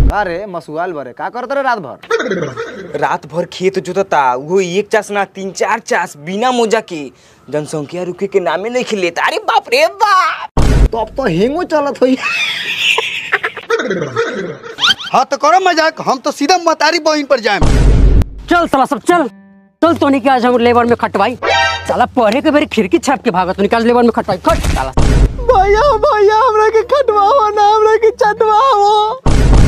अरे मसुआल बरे का करत रे रात भर रात भर खेत जोतता वो एक चास ना तीन चार चास बिना मोजा के जनसंख्या रुके के नामे नहीं खिलेता अरे बाप रे बाप तो अब तो हेंगो चलत होई हाँ तो करो मजाक हम तो सीधा मतारी बहिन पर जाए चल साला सब चल चल तो नहीं आज हम लेबर में खटवाई साला पढ़े के बेरी खिड़की छाप के भागत निकाल लेबर में खटवाई खट साला भैया भैया हमरा के खटवाओ ना हमरा के चटवाओ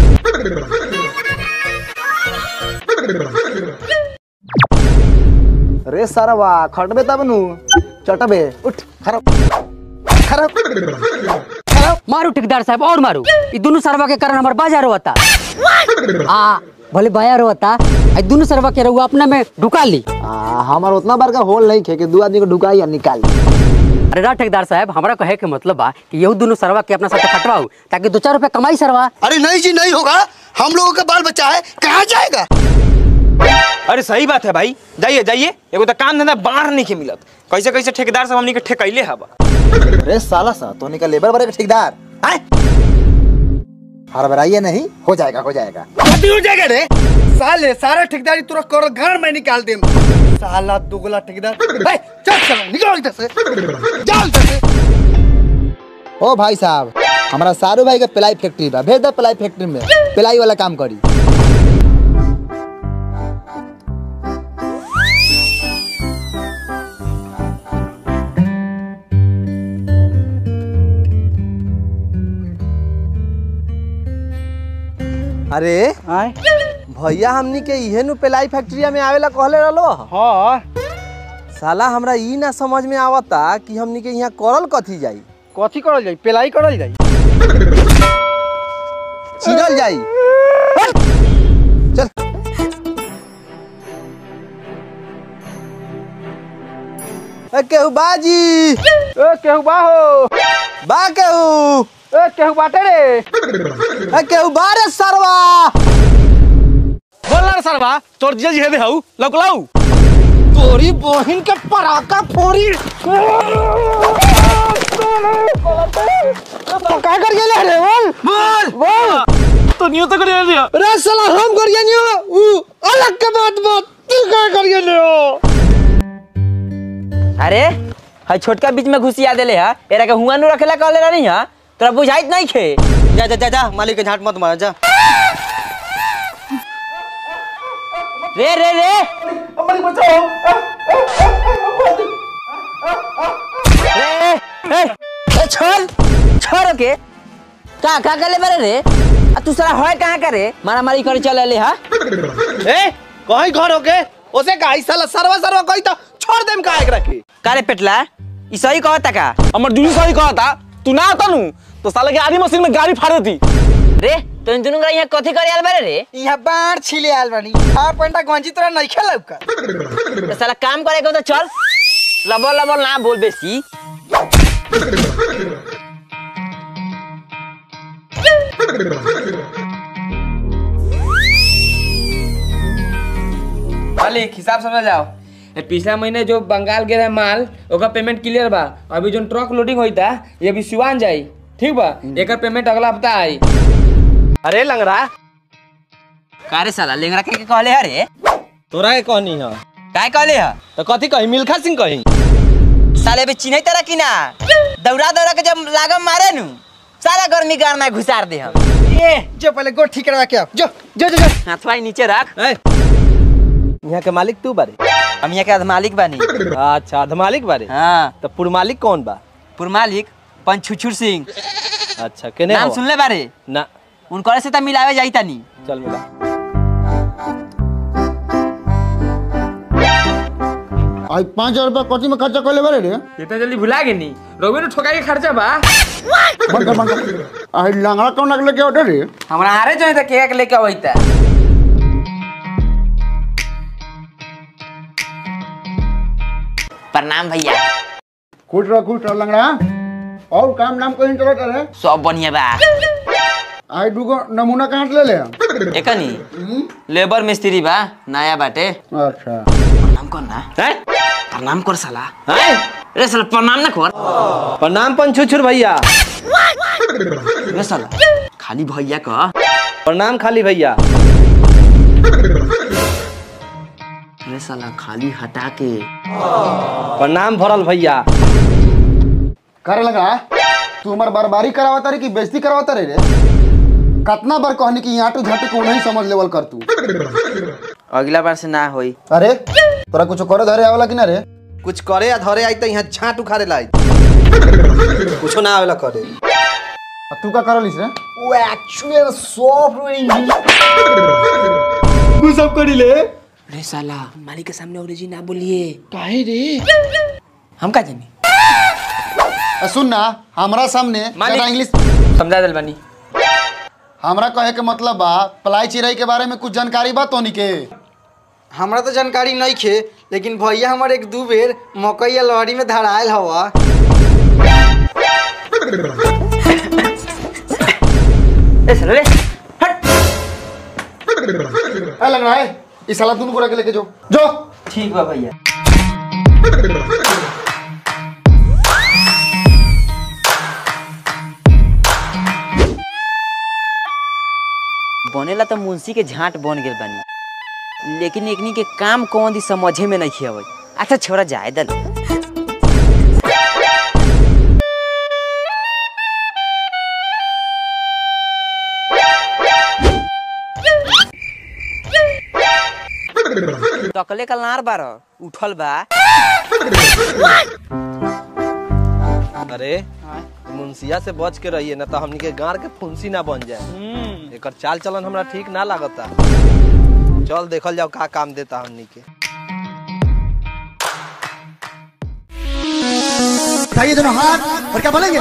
रे सरवा खटबे तब नु चटबे उठ खराब खराब मारू ठेकेदार साहब और मारू ये दोनों सरवा के कारण हमार बाजार होता आ भले बाजार होता ये दोनों सरवा के रहुआ अपना में ढुका ली आ, हमार उतना बड़का होल नहीं खे कि दू आदमी को ढुकाई या निकाल अरे ना ठेकेदार साहब हमारा कहे के मतलब बा कि यही दोनों सरवा के अपना साथ खटवाऊ ताकि दो चार रुपया कमाई सरवा अरे नहीं जी नहीं होगा हम लोगों का बाल बच्चा है कहाँ जाएगा अरे सही बात है भाई जाइए जाइए एगो तो काम धंधा बाहर नहीं के मिलत कैसे कैसे ठेकेदार सब हमनी के ठेकैले हवा रे साला सा तो निकल लेबर बड़े का ठेकेदार आए हड़बड़ाइए नहीं हो जाएगा हो जाएगा अभी हो जाएगा रे साले सारा ठेकेदारी तुरंत करो घर में निकाल दे साला दुगला ठेकेदार ए, चल चल निकल इधर से जाओ इधर से ओ भाई साहब हमारा सारू भाई का पिलाई फैक्ट्री बा भेज दो पिलाई फैक्ट्री में पिलाई वाला काम करी अरे भैया हमनी के इहे नु पिलाई फैक्ट्रिया में आवेला कहले रहलो हाँ साला हमरा ई ना समझ में आवता कि हमनी के यहाँ करल कथी जाई कथी करल जाई पेलाई करल जाई चिरल जाई चल ए केहू बाजी ए केहू बाहो बा केहू ए केहू बाटे रे ए केहू बारे सरवा बोल ना सरवा तोर जीजा जी हेदे हऊ लौकलाऊ तोरी बहिन के पराका फोड़ी तो का कर गेले रे बोल बोल बोल तो नियो तो कर दिया रे साला हम कर गेनी हो ऊ अलग के बात बात तू का कर गेले हो अरे हाय छोटका बीच में घुसिया देले हा एरा के हुआ नु रखेला कहले रही हा तोरा बुझाइत नहीं खे जा जा जा जा मालिक के झाट मत मार जा रे रे रे रे ए, ए, छोड़ छोड़ के का का गले बारे रे आ तू सारा होय कहां करे मारा मारी करे चले ले हा ए कहीं घर होके ओसे काई साला सरवा सरवा कही तो छोड़ देम का एकरा के कारे पेटला ई सही कहता का हमर दूसरी सही कहा था तू ना आता नु तो साले के आधी मशीन में गाड़ी फाड़ देती रे तो इन दोनों का यहाँ कथी करे आल बारे रे यहाँ बाढ़ छिले आल बानी हाफ पेंटा गंजी तोरा नहीं खेलब का तो साला काम करे को तो चल लबल लबल ना बोल बेसी मालिक हिसाब समझ जाओ ए, पिछला महीने जो बंगाल गए रहे माल ओकर पेमेंट क्लियर बा अभी जो ट्रक लोडिंग होता ये अभी सिवान जाई ठीक बा एकर पेमेंट अगला हफ्ता आई अरे लंगड़ा कारे साला लेंगरा के के कहले हरे तोरा के कहनी है काय कहले ह तो कथी कही मिल्खा सिंह कही साले बे चिन्है तरह कि ना दौड़ा दौड़ा के जब लागम मारे नु सारा गर्मी गार में घुसार दे हम ए जो पहले गोड़ ठीक करवा के आओ जो जो जो, जो। हाथवा ही नीचे रख यहाँ के मालिक तू बारे हम यहाँ के मालिक बानी अच्छा आध मालिक बारे हाँ तो पुर मालिक कौन बा पुर मालिक पंछुछुर सिंह अच्छा केने नाम हवा? सुनले बारे ना उनकर से त मिलावे जाई तनी चल मिला आज पाँच हजार रुपया कथी में खर्चा कर ले बारे रे इतना जल्दी भुला गे नी रोबे ने ठोका के खर्चा बा बंद कर बंद कर आज लंगड़ा कौन अगले के ऑर्डर रे हमरा हारे जो है केक लेके आवैता प्रणाम भैया खुश रह खुश रह लंगड़ा और काम नाम कहीं चलत रहे सब बढ़िया बा आज दूगो नमूना कहाँ से ले ले एकनी लेबर मिस्त्री बा नया बाटे अच्छा प्रणाम कर ना प्रणाम कर साला रे साला प्रणाम ना कर प्रणाम पंछुछुर भैया रे साला खाली भैया का प्रणाम खाली भैया अरे साला खाली हटा के प्रणाम भरल भैया करे लगा तू हमार बर्बारी करावता रे कि बेइज्जती करावता रे रे कतना बार कहनी कि यहाँ झाटू को नहीं समझ लेवल कर तू अगला बार से ना होई अरे तोरा कुछ करे धरे आवेला कि ना रे कुछ करे या धरे आई तो यहाँ छाट उखाड़े लाई कुछो ना आवेला करे आ तू का करलिस रे वो एक्चुअली सॉफ्टवेयर इंजीनियर तू सब करी ले अरे साला मालिक के सामने अंग्रेजी ना बोलिए काहे रे हम का जानी आ सुन ना हमरा सामने मालिक। ज्यादा इंग्लिश समझा दिल बानी हमरा कहे के मतलब बा पलाई चिराई के बारे में कुछ जानकारी बा तोनी के हमरा तो जानकारी नहीं खे लेकिन भैया हमारे एक दू बेर मकई या लहरी में धरायल हवा ए साला रे हट ए लग रहा है इस साला दोनों को रख के लेके जो जो ठीक बा भैया बनेला तो मुंशी के झाट बन गेल बानी लेकिन एकनी के काम कौन दी समझे में नहीं आवत अच्छा छोरा जाए दल तकले का लार बार उठल बा अरे मुंसिया से बच के रहिए ना तो हमनी के गाड़ के फुंसी ना बन जाए एकर चाल चलन हमरा ठीक ना लागता चल देखल जाओ का काम देता हमनी के उठाइए दोनों हाथ और क्या बोलेंगे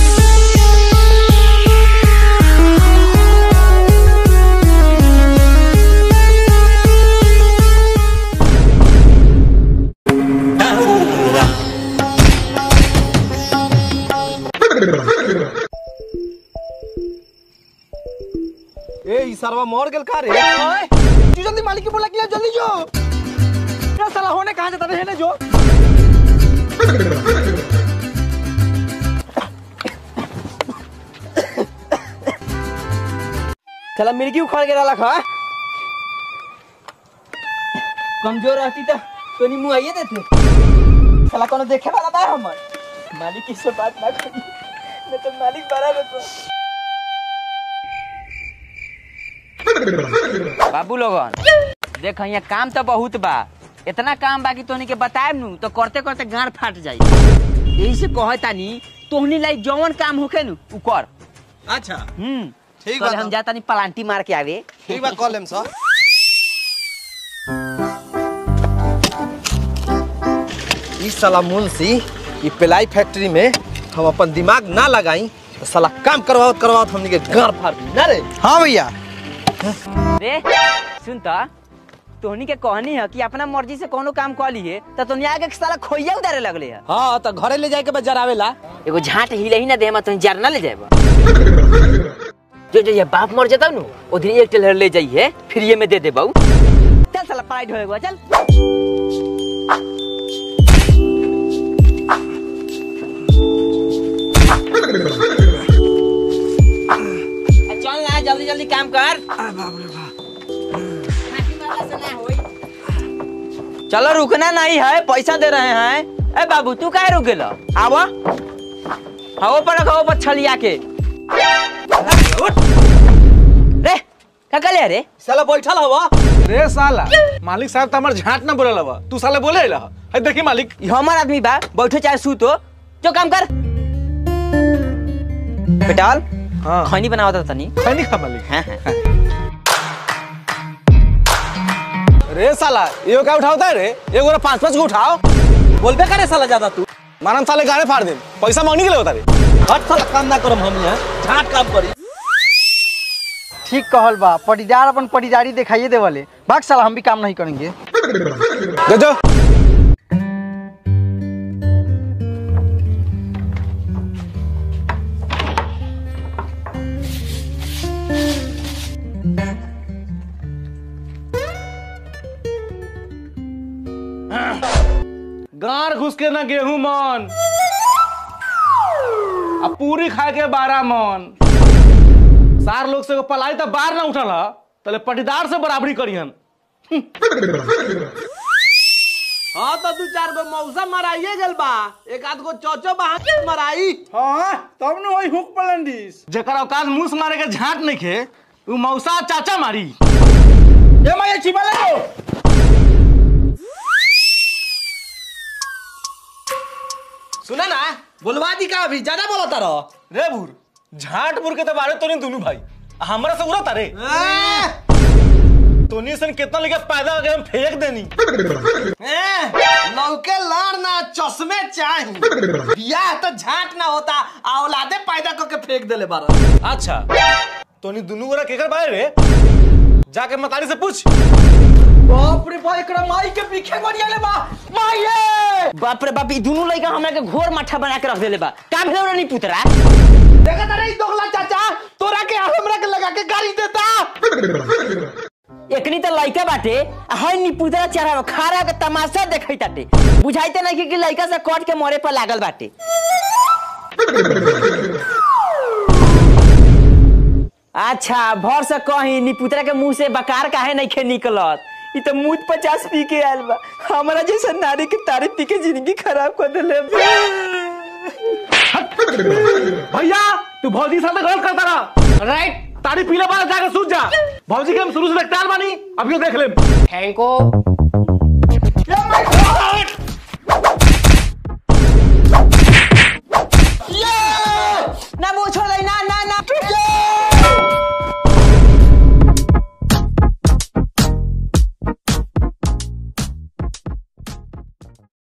ए ई सरवा मर गेल का रे ओए तू जल्दी मालिक के बोला कि जल्दी जो क्या साला होने कहां जाता रहने जो चला मिर्गी उखड़ के रहा खा कमजोर रहती तो तोनी मुंह आइए देते साला कोनो देखे वाला बा हमर मालिक की से बात ना करी नहीं तो मालिक बड़ा रहतो बाबू लोगन देख यहाँ काम तो बहुत बा इतना काम बा कि तोहनी के बताएब नु तो करते करते गांड फाट जाई यही से कहे तानी तोहनी लाई जौन काम होखे नु उ कर अच्छा हम्म ठीक कल बा हम जाता नहीं पलांटी मार के आवे ठीक बा कॉल लेम सर ई साला मुंशी ई पिलाई फैक्ट्री में हम अपन दिमाग ना लगाई तो साला काम करवाओ करवाओ हमनी के गाड़ फाड़ दी ना रे हाँ भैया रे सुन त तोहनी के कहनी है कि अपना मर्जी से कोनो काम कर लिए तो तोहनी आगे साला खोइया उतारे लगले है हाँ तो घरे ले जाए के बजार आवेला एगो झाट हिले ही ना दे तोहनी जार ना ले जाएबा जो जो ये बाप मर जाता नु ओ दिन एक टेलर ले जाइए फिर ये में दे दे बाऊ चल साला पढ़ाई ढोएगा चल चल ना जल्दी जल्दी काम कर चलो रुकना नहीं है पैसा दे रहे हैं ए बाबू तू काहे रुक गेला आवा हवो पर रखो पर छलिया के रे का कले रे साला बैठल हवा रे साला मालिक साहब तो हमार झाट ना बोले लवा तू साले बोले रहा है देखी मालिक ई हमार आदमी बा बैठो चाहे सूतो जो काम कर बेटाल हाँ खैनी बनावता तनी खैनी खा मालिक हाँ हाँ रे साला एगो का उठाओ रे एगो रे पांच पांच को उठाओ बोलबे करे साला ज्यादा तू मारम साले गाड़े फाड़ दे पैसा मांगने के लिए होता रे हट साला काम ना करम हम यहाँ झाट काम करी ठीक कहल बा पटीदार अपन पटीदारी दिखाइए दे वाले भाग साला हम भी काम नहीं करेंगे जो जो गार घुस के ना गेहूं मन अब पूरी खा के बारह मन सार लोग से एगो पलाई तो बाहर ना उठल ह तले पटीदार से बराबरी करियन हाँ तो दू चार गो मौसा मराइए गल बा एक आध गो चौचो बहा मराई हाँ तब न वही हुक पलंडिस जेकर औकात मुंह से मारे के झाट नहीं खे उ मौसा चाचा मारी ए माया छिपा ले सुना ना बुलवा दी का अभी ज्यादा बोला तारो रे बुर झाट बुर के तो बारे तोनी दोनों भाई आ हमरा से उड़ा तारे तोनी सन कितना लेके पैदा हो गए हम फेंक देनी लौके लाड़ ना चश्मे चाही बियाह तो झाट ना होता आ औलादे पैदा करके फेंक देले बारा अच्छा तोनी दोनों गोरा केकर बारे रे जाके मतारी से पूछ बाप रे भाई एकरा माई के पीछे बढ़िया ले बा माइये बाप रे बाप ई दुनू लड़का हमरा के घोर माठा बना के रख देले बा का भेलो रे नी पुतरा देखा तारे ई दोगला चाचा तोरा के हमरा के लगा के गाड़ी देता एकनी त लड़का बाटे आ हई नी पुतरा चढ़ा खारा के तमाशा देखै ताटे बुझाइते नहीं कि लड़का से कट के मरे पर लागल बाटे अच्छा भर से कही नी पुतरा के मुंह से बकार काहे नहीं खे निकलत ई तो मुंह पचास पी के आयल बा हमरा जैसा नारी के तारीफ पी के जिंदगी खराब कर देले भैया तू भौजी साथ गलत करता रहा राइट तारी पीले बाद जाके सूझ जा भौजी के हम शुरू से देखते आल बानी अभी देख ले थैंक यू ये माय गॉड